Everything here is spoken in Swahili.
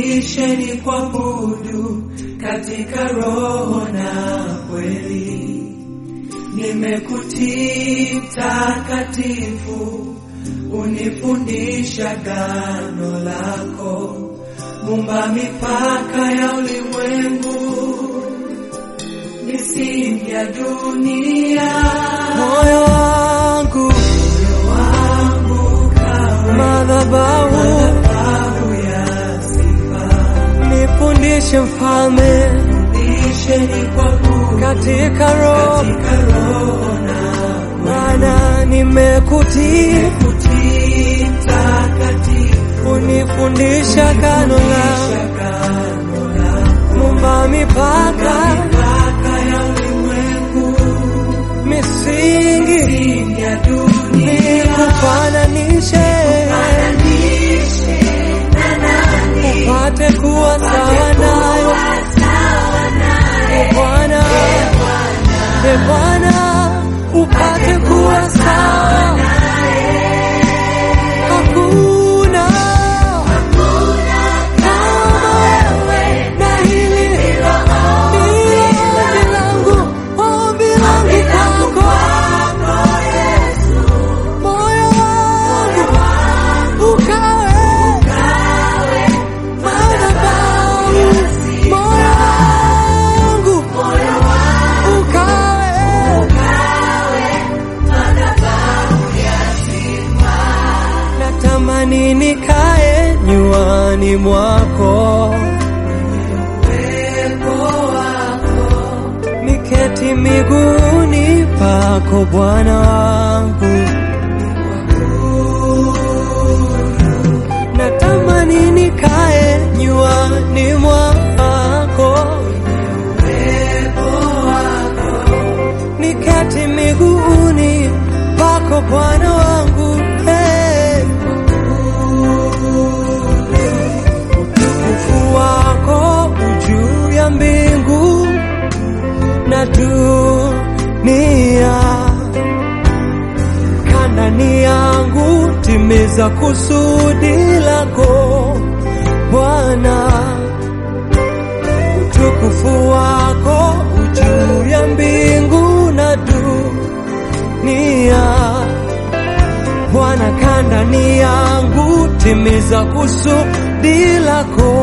Nifundisheni kuabudu katika roho na kweli. Nimekutii mtakatifu, unifundisha gano lako, mumba mipaka ya ulimwengu, misingi ya dunia. Moyo wangu Moyo wangu kawe madhabahu, madhabahu ya sifa. nifundishe mfalme Nifundisheni kuabudu katika roho. katika roho na Bwana, nimekutii, kutii mtakatifu, unifundisha gano la shagano lako, mumba mipaka, mipaka ya ulimwengu, misingi misingi ya dunia. nikufananishe, Fananishe na nani? upate kuwa sawa nayo Bwana, e Bwana, upate kuwa sawa. Hakuna kama wewe, na hili ndilo ombi langu, ombi langu kwako, moyo wangu ukawe madhabahu, moyo wangu ukawe natamani nikae nyuani mwako, Uwepo wako niketi miguuni pako Bwana wangu. Natamani nikae nyuani mwako, niketi miguuni pako Bwana wangu. Hey. Utukufu wako juu ya mbingu na dunia, kandani yangu timiza kusudi lako Bwana. Utukufu wako juu ya mbingu na dunia Bwana, kandani yangu timiza kusudi lako